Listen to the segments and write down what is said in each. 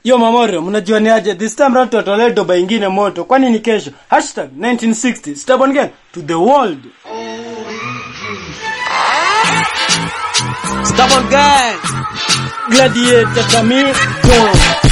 Yo Mamorio, mnajua ni aje? This time round tutatolee doba ingine moto. Kwani ni kesho? Hashtag 1960 Stubborn Gang to the world. Stubborn Gang. Gladiator Tamido.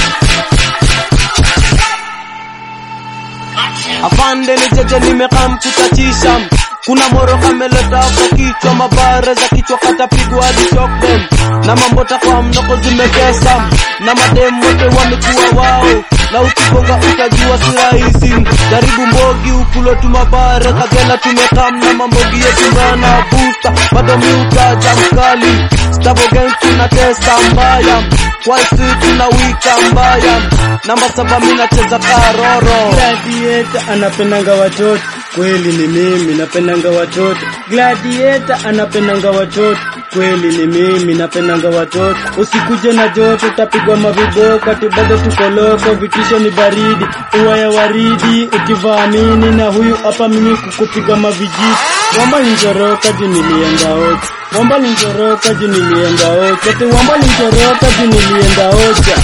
Afande ni jeje nimekaa mkutatisha kuna moro kameleta hapo kichwa mabare za kichwa katapigwa hadi shock them na mambota kwa mnoko zimegesa na madem wote wamekuwa wao na ukigonga utajua si rahisi jaribu mbogi ukulo tu mabare kagela tumekam na mambogi yetu mbana busta bado miutaja mkali stabo gang tunatesa mbaya waisi tunawika mbaya namba saba minacheza karoro Gladiator anapendanga watoto. Kweli ni mimi napendanga watoto. Gladiator anapendanga watoto. Kweli ni mimi napendanga watoto. Usikuje na joto utapigwa maviboko ati bado tuko loko vitisho ni baridi. Ua ya waridi ukivaamini na huyu hapa mimi kukupiga mavijiti. Wamba nitoroka juu nilienda ocha. Wamba nitoroka juu nilienda ocha. Ati wamba nitoroka juu nilienda ocha.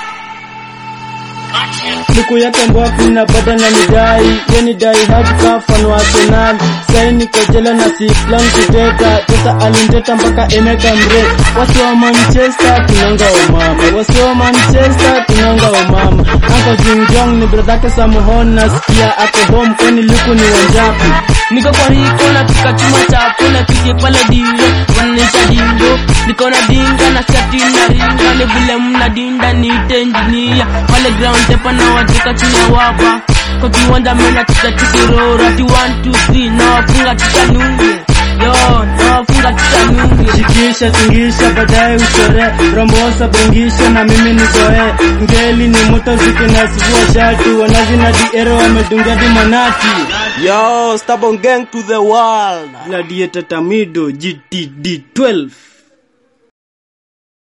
Siku yake mbofu na bada na nidai Yeni dai hadi kafan wa Arsenal Sai niko jela na si plan kuteta Tesa alinteta mpaka emeka mre Wasi wa Manchester tunanga umama Wasi wa Manchester tunanga umama Anko Jingjong ni bradhake Samuhon Nasikia ako home kwani luku ni wanjapi niko kwa hiko na pika chuma chafu na kike pale dingo wananisha dingo niko na dinga na skati na ringa ni vile mna dinda niite engineer pale ground tepa na wajeka chini ya wapa kwa kiwanja mena tika tikiroro ati 1 2 3 na wafunga tikanunge yo na wafunga tikanunge Shikisha tingisha baadaye uchore Rombosa bengisha na mimi nizoe Ngeli ni moto zikinasivua shati Wanazi na diero wamedungia di manati yo stubborn gang to the world Gladiator Tamido GTD 12